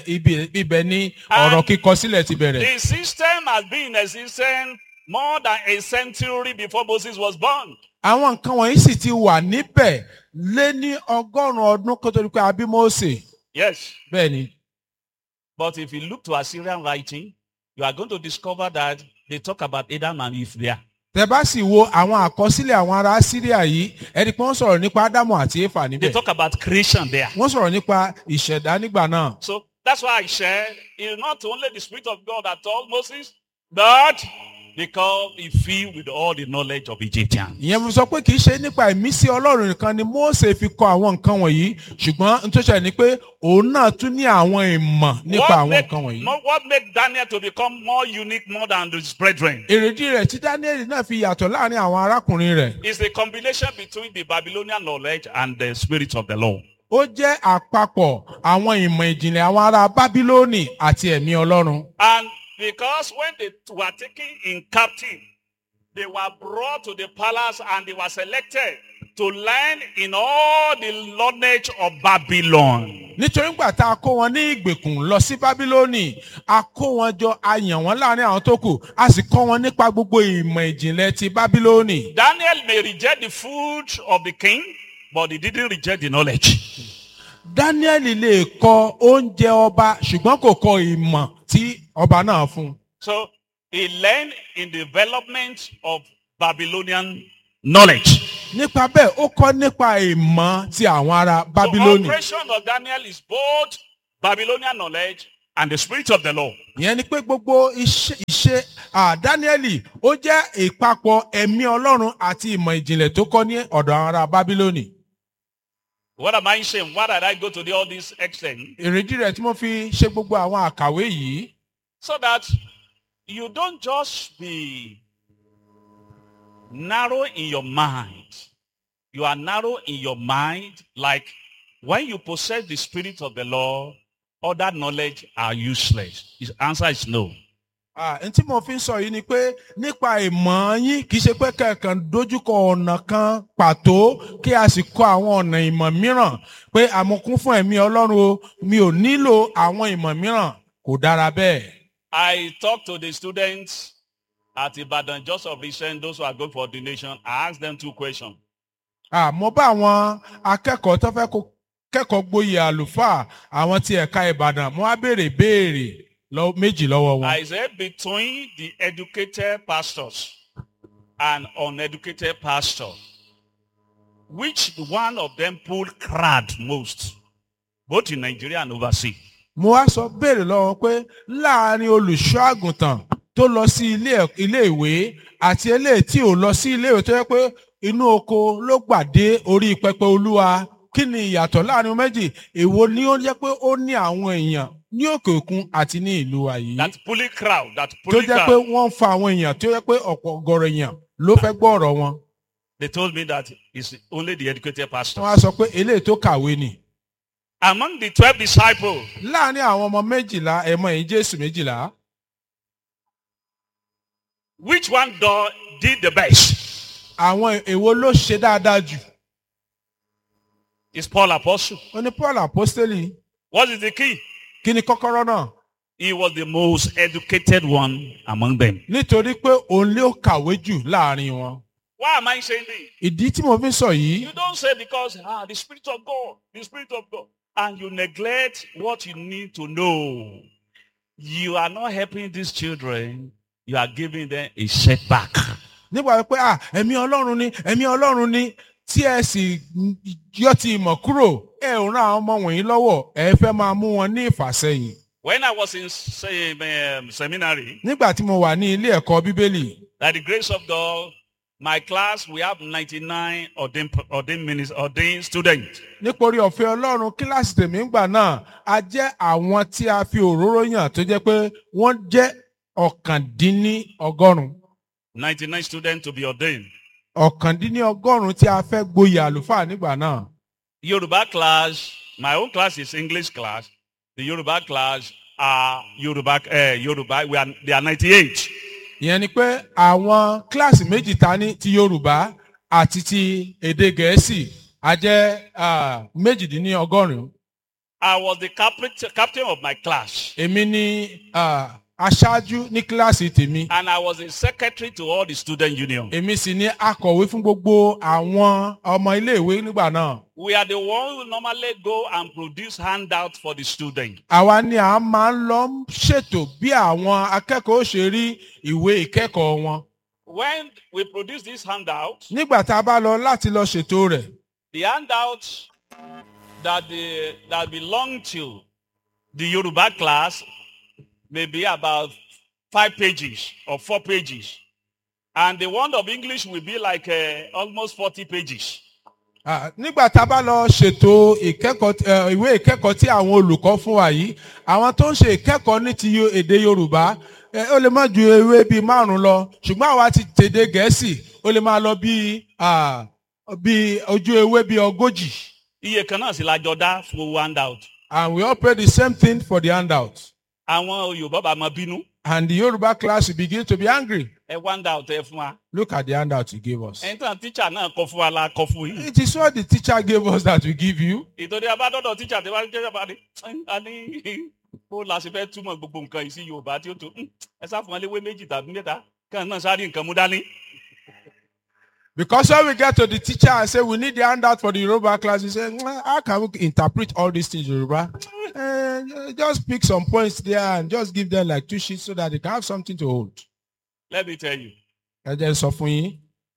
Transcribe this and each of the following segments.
ibi ibẹ̀ ni ọ̀rọ̀ kíkọ sílẹ̀ ti bẹ̀rẹ̀. The system has been in existence more than a century before Moses was born. àwọn nǹkan wọ̀nyí sì ti wà níbẹ̀ lé ní ọgọ́rùn-ún ọdún kó tó di pé a bí Mósè. Yes. bẹ́ẹ̀ ni But if you look to Assyrian writing, you are going to discover that they talk about Adam and Eve there. tẹ bá sì wo àwọn àkọsílẹ̀ àwọn ará Síríà yìí ẹni pé wọ́n sọ̀rọ̀ nípa Ádámù àti Éfà They níbẹ̀. talk about creation there. wọ́n sọ̀rọ̀ nípa ìṣẹ̀dá nígbà náà. So that's why I share it's not only the Spirit of God that told Moses, but because he filled with all the knowledge of Egyptians. ìyẹn mo sọ pé kì í ṣe nípa ìmísí ọlọ́run nìkan ni Mósè fi kọ àwọn nǹkan wọ̀nyí ṣùgbọ́n n tó ṣẹlẹ̀ ni pé òun náà tún ní àwọn ìmọ̀ nípa What àwọn made, nǹkan wọ̀nyí. no, what made Daniel to become more unique more than his brethren èrèdí rẹ̀ tí Dáníẹ́lì náà fi yàtọ̀ láàrin àwọn arákùnrin rẹ̀ is the combination between the Babylonian knowledge and the spirit of the law. ó jẹ́ àpapọ̀ àwọn ìmọ̀ ìjìnlẹ̀ àwọn ará Bábílónì àti ẹ̀mí ọlọ́run. And because when they were taken in captive, they were brought to the palace and they were selected to learn in all the knowledge of Babylon. nítorí gbà tá a kó wọn ní ìgbèkùn lọ sí Bábílónì a kó wọn jọ a yàn wọn láàrin àwọn tó kù a sì kọ́ wọn nípa gbogbo ìmọ̀ ìjìnlẹ̀ ti Bábílónì. Daniel may reject the food of the king, but he didn't reject the knowledge. Dáníẹ́lì lè kọ oúnjẹ ọba ṣùgbọ́n kò kọ ìmọ̀ tí ọba náà fún un. So he learned in development of Babylonian knowledge. nípa bẹ́ẹ̀ ó kọ́ nípa ìmọ̀ ti àwọn ará The Bábílónì. operation of Daniel is both Babylonian knowledge and the spirit of the law. ìyẹn ni pé gbogbo iṣẹ́ ìṣe à, Dáníẹ́lì ó jẹ́ ìpapọ̀ ẹ̀mí Ọlọ́run àti ìmọ̀ ìjìnlẹ̀ tó kọ́ ní ọ̀dọ̀ àwọn ará Bábílónì. What am I saying? Why did I go to the, all this extent? èrèdí rẹ̀ tí mo fi ṣe gbogbo àwọn àkàwé yìí So that you don't just be narrow in your mind. You are narrow in your mind like when you possess the spirit of the law, other knowledge are useless. His answer is no. Ah, n tí mo fi ń sọ yìí ni pé nípa ìmọ̀ yín kì í ṣe pé kẹ̀kàn dojúkọ ọ̀nà kan pàtó kí a sì kọ àwọn ọ̀nà ìmọ̀ mìíràn pé àmọ̀kún fún ẹ̀mí Ọlọ́run o mi ò nílò àwọn ìmọ̀ mìíràn kò dára bẹ́ẹ̀. I talked to the students at Ibadan just of recent, those who are going for ordination. I asked them two questions. Ah, mo bá àwọn akẹ́kọ̀ọ́ tó fẹ́ kó- kẹ́kọ̀ọ́ gboyè àlùfáà àwọn ti ẹ̀ka Ìbàdàn mo wá béèrè béèrè lọ- méjì lọ́wọ́ wọn. I said between the educated pastors and uneducated pastors, which one of them pull crowd most, both in Nigeria and overseas? mo wá sọ béèrè lọ́wọ́ pé láàrin olùṣọ́ àgùntàn tó lọ sí ilé ẹ̀- ilé ìwé àti eléyìí tí ò lọ sí ilé ìwé tó yẹ pé inú oko ló gbà dé orí pẹpẹ olúwa kí ni ìyàtọ̀ láàrin méjì èwo ni ó jẹ́ pé ó ní àwọn èèyàn ní òkè òkun àti ní ìlú wa yìí That pulling crowd, that tó pulling jẹ́ pé crowd. wọ́n ń fa àwọn èèyàn tó yẹ pé ọ̀pọ̀ ọ̀gọ̀rọ̀ èèyàn ló fẹ́ gbọ́ ọ̀rọ̀ wọn They told me that it's only the educated wọ́n á pastors. sọ pé eléyìí tó kàwé ni Among the 12 disciples, láàrin àwọn ọmọ méjìlá ẹ̀mọ ẹ̀yìn jésù méjìlá which one do, did the best? àwọn èwo ló ṣe dáadáa jù It's Paul Apostle. ó ní paul apostoli What is the key? kí ni kọ́kọ́rọ́ náà He was the most educated one among them. nítorí pé òun ló kàwé jù láàrin wọn. Why am I saying this? ìdí tí mo fi ń sọ yìí You don't say because ah, the Spirit of God, the Spirit of God, and you neglect what you need to know. You are not helping these children. You are giving them a setback. nígbà pé à ẹ̀mí ọlọ́run ni ẹ̀mí ọlọ́run ni tí ẹ sì yọ ti ìmọ̀ kúrò ẹ ò ràn àwọn ọmọ wọ̀nyí lọ́wọ́ ẹ fẹ́ máa mú wọn ní ìfàsẹ́yìn. When I was in say, um, seminary, nígbà tí mo wà ní ilé ẹ̀kọ́ bíbélì by the grace of God, my class, we have 99 ordained, ordained, ministers, ordained students. nítorí ọ̀fẹ́ ọlọ́run kíláàsì tèmi ń gbà náà a jẹ́ àwọn tí a fi òróró yàn tó jẹ́ pé wọ́n jẹ́ ọ̀kàndínní ọgọ́rùn-ún 99 students to be ordained. ọ̀kàndínní ọgọ́rùn-ún tí a fẹ́ gboyè àlùfáà nígbà náà. Yoruba class, my own class is English class. The Yoruba class are Yoruba, uh, Yoruba, we are, they are 98. ìyẹn ni pé àwọn kíláàsì méjì ta ní ti yorùbá àti ti èdè gẹ̀ẹ́sì a jẹ́ ah, méjìdínlọ́gọ́rùn-ún I was the captain, captain of my class. èmi ni ah, aṣáájú ní kíláàsì tèmi And I was a secretary to all the student union. èmi sì ni akọ̀wé fún gbogbo àwọn ọmọ iléèwé nígbà náà We are the one who normally go and produce handouts for the student. àwa ni a máa ń lọ ṣètò bí àwọn akẹ́kọ̀ọ́ ó ṣe rí ìwé ìkẹ́kọ̀ọ́ wọn When we produce this handout, nígbà tá a bá lọ láti lọ ṣètò rẹ̀ the handout that the, that belong to the Yoruba class may be about five pages or four pages. And the one of English will be like uh, almost 40 pages. Ah, nígbà tá a bá lọ ṣètò ìkẹ́kọ̀ọ́ eh, ìwé ìkẹ́kọ̀ọ́ tí àwọn olùkọ́ fún wa yìí àwọn tó ń ṣe ìkẹ́kọ̀ọ́ ní ti yo- èdè yorùbá eh, ó lè má ju ewé bíi márùn lọ ṣùgbọ́n àwa ti tèdè gẹ̀ẹ́sì ó lè máa lọ bíi ah, bíi ojú ewé bíi ogójì Iye kan náà sì la jọ dá fún gbogbo handout. and we all pay the same thing for the handout Àwọn Yorùbá bá máa bínú. and the yoruba class will begin to be angry Ẹ wá handout ẹ fún wa. look at the handout you gave us Ẹni tán tíṣà náà kọ fún wa la kọ fún yín. it is what the teacher gave us that we give you ìtòdí abádọ́dọ̀ tíjà tí wọ́n jẹ́ bá ní a ní bó la ṣe fẹ́ túmọ̀ gbogbo nǹkan yìí sí yorùbá tí ó tó "Hmm, ẹ sá fún wọn léwé méjì tàbí mẹ́ta kàn náà sáré nǹkan mú dání. Because when we get to the teacher and say we need the handout for the Yoruba class, he say, "Mm, how can we interpret all these things Yoruba? Eh, just pick some points there and just give them like two sheets so that they can have something to hold. let me tell you Ẹ jẹ́ n sọ fún yín.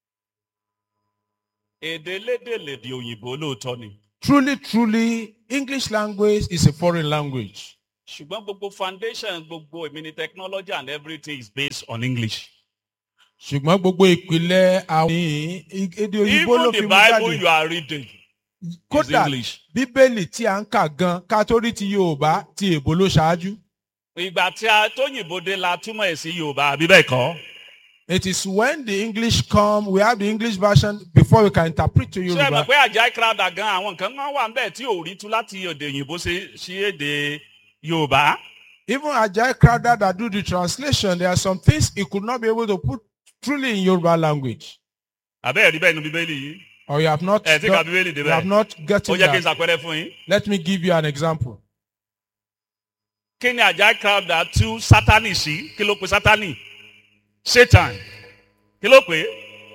èdè lédè lèdè òyìnbó lóòótọ́ ni Truly, truly, English language is a foreign language. ṣùgbọ́n gbogbo foundation gbogbo èmi ni technology and everything is based on english. Ṣùgbọ́n gbogbo ìpìlẹ̀ àwọn èdè òyìnbó ló even fi the mú bible you jáde. are reading is Kódà english. Bíbélì tí a ń kà gan kátórí ti Yorùbá ti èbó ló ṣáájú. ìgbà tí a tóyìnbó dé la túmọ̀ ẹ̀ sí yorùbá àbí bẹ́ẹ̀ kọ́. It is when the English come, we have the English version before we can interpret to ṣé ẹ Yoruba. mọ̀ pé àjà crowd gan àwọn nǹkan kan wà níbẹ̀ tí ò rí tú láti èdè òyìnbó sí sí èdè yorùbá. Even Ajay Crowder that do the translation, there are some things he could not be able to put truly in Yoruba language. àbẹ́ ẹ̀rí bẹ́ẹ̀ nu bíbélì yìí. Or you have not, ẹ̀ tí ka got- bíbélì you have débẹ̀. not ó gotten jẹ́ kí n that. ṣàpẹẹrẹ fún yín. Let me give you an example. kí ni àjà crowd tú sátani sí kí ló pe sátani satan kí ló pe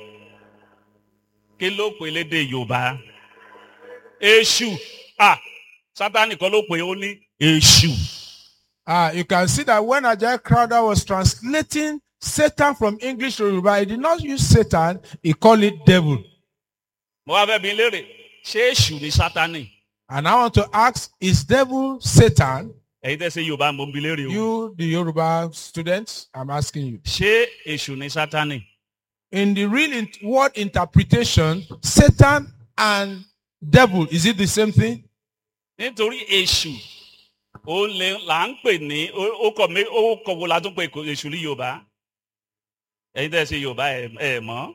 kí ló pe lédè yorùbá èṣù ah sátani kan ló pe ó ní èṣù. Uh, you can see that when Ajay Crowder was translating Satan from English to Yoruba, he did not use Satan, he called it devil. mo wá fẹ́ bi léèrè ṣé èṣù ni sátani. And I want to ask, is devil Satan? ẹ̀yin tẹ́ ṣe yorùbá mo ń bi léèrè o. You, the Yoruba students, I'm asking you. ṣé èṣù ni sátani. In the real in- word interpretation, Satan and devil, is it the same thing? nítorí èṣù ó lè là ń pè ní ó ó kọ mé ó kọ wo la tún pè kó- èṣù ní yorùbá ẹ̀yin tẹ́ ṣe yorùbá ẹ ẹ mọ̀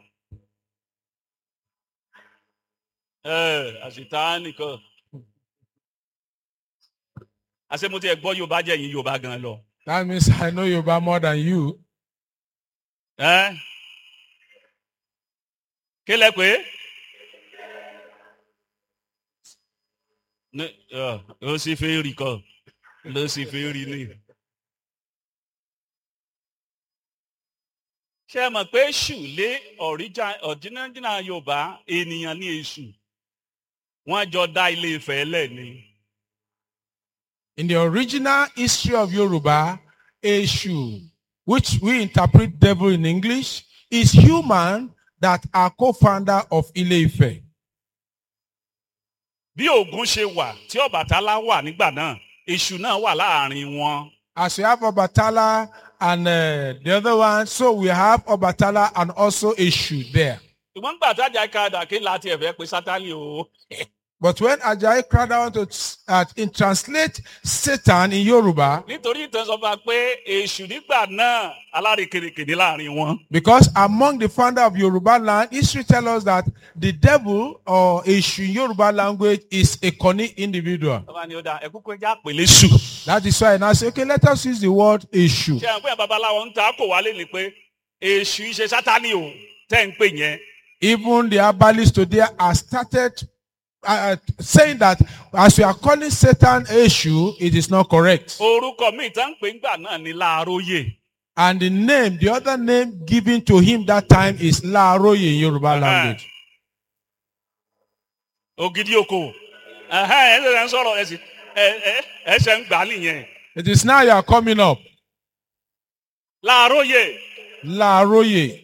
ẹ àṣìta nìkan àṣẹ mo ti ẹ gbọ́ yorùbá jẹ́ yín yorùbá gan lọ That means I know Yoruba more than you. ẹ kí lẹ pé ní ọ ó sì fẹ́ rí kọ ló sì fẹ́ rí ni. ṣé ẹ mọ̀ pé èṣù lé ọ̀dínàdínà yorùbá ènìyàn ní èṣù wọ́n jọ dá ilé ìfẹ́ lẹ̀ ni. In the original history of Yoruba, Eshu, which we interpret devil in English, is human that are co-founder of Ile-Ife. bí ògún ṣe wà tí ọ̀bàtálá wà nígbà náà èṣù náà wà láàrin wọn. As we have Obatala and uh, the other one, so we have Obatala and also Eshu there. ṣùgbọ́n nígbà tájà kadà kí láti ẹ̀fẹ́ pé sátani o. But when Ajayi Crowder want to uh, in translate Satan in Yoruba, nítorí ìtàn sọ fún wa pé èṣù nígbà náà alárekerekè láàrin wọn. because among the founder of Yoruba land, history tells us that the devil or Eshu in Yoruba language is a cunning individual. ọba ni ó da ẹkú pé já pèlè sù. That is why I now say, okay, let us use the word Eshu. ṣé àwọn pé babaláwo ń ta kò wálé ni pé èṣù ṣe sátani o tẹ́ ń pè yẹn. Even the herbalists today are started uh, saying that as we are calling Satan Eshu, it is not correct. orúkọ míì tá ń pè ń gbà náà ní láàróyè And the name, the other name given to him that time is Laaroye in Yoruba language. ògidì oko ẹhẹn ẹsẹ ń sọ̀rọ̀ ẹsẹ ẹsẹ ń gbà nìyẹn It is now you are coming up. láàróyè Laaroye.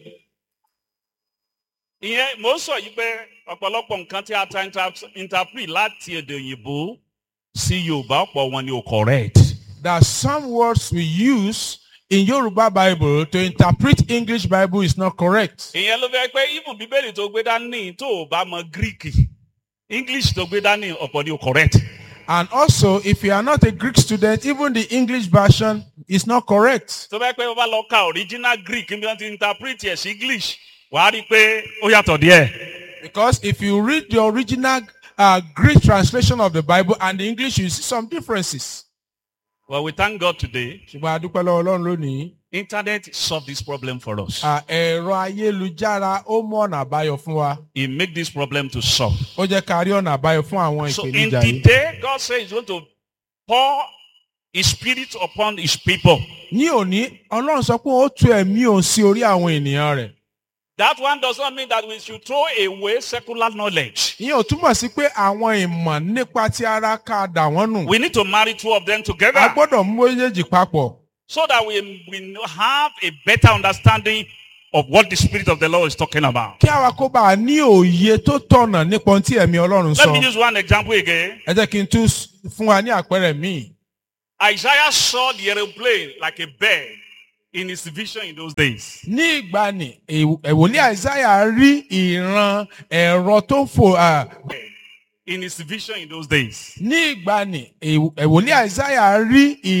ìyẹn mò ń sọ yìí pé ọ̀pọ̀lọpọ̀ nǹkan tí a ta inter- interpret láti èdè òyìnbó sí yorùbá ọ̀pọ̀ wọn ni ò correct. There are some words we use in Yoruba Bible to interpret English Bible is not correct. ìyẹn ló fẹ́ pé even bíbélì tó gbé dání tó o bá mọ greek english tó gbé dání ọ̀pọ̀ ni ò correct. And also, if you are not a Greek student, even the English version is not correct. tó fẹ́ pé o bá lọ ka original greek bí wọ́n ti interpret ẹ̀ sí english wàá rí i pé ó yàtọ̀ díẹ̀. Because if you read the original uh, Greek translation of the Bible and the English, you see some differences. well we thank god today ṣùgbọ́n a dúpẹ́ lọ́wọ́ Ọlọ́run lónìí. internet solve this problem for us. À, ẹ̀rọ ayélujára ó mú ọ̀nà àbáyọ fún wa. he make this problem to solve. Ó jẹ́ ká rí ọ̀nà àbáyọ fún àwọn So in ìpèníjà the yìí. day, God says he's going to pour his spirit upon his people. Ní òní, Ọlọ́run sọ pé ó tu ẹ̀mí òun sí orí àwọn ènìyàn rẹ̀. That one does not mean that we should throw away secular knowledge. Ìyẹn ò túmọ̀ sí pé àwọn ìmọ̀ nípa ti ara ká dà wọ́n nù. We need to marry two of them A together gbọ́dọ̀ mú méjèèjì papọ̀. so that we, we have a better understanding of what the spirit of the Lord is talking about. Kí àwa kó bá a ní òye tó tọ̀nà nípa ohun tí ẹ̀mí Ọlọ́run Let sọ. me use one example again. Ẹ jẹ́ kí n tún s- fún wa ní àpẹẹrẹ míì. Isaiah saw the aeroplane like a bird in his vision in those days. Ní ìgbàanì, ẹ̀wòlí Àìsáyà rí ìran ẹ̀rọ tó ń fò. à, In his vision in those days. Ní ìgbàanì, ẹ̀wòlí Àìsáyà rí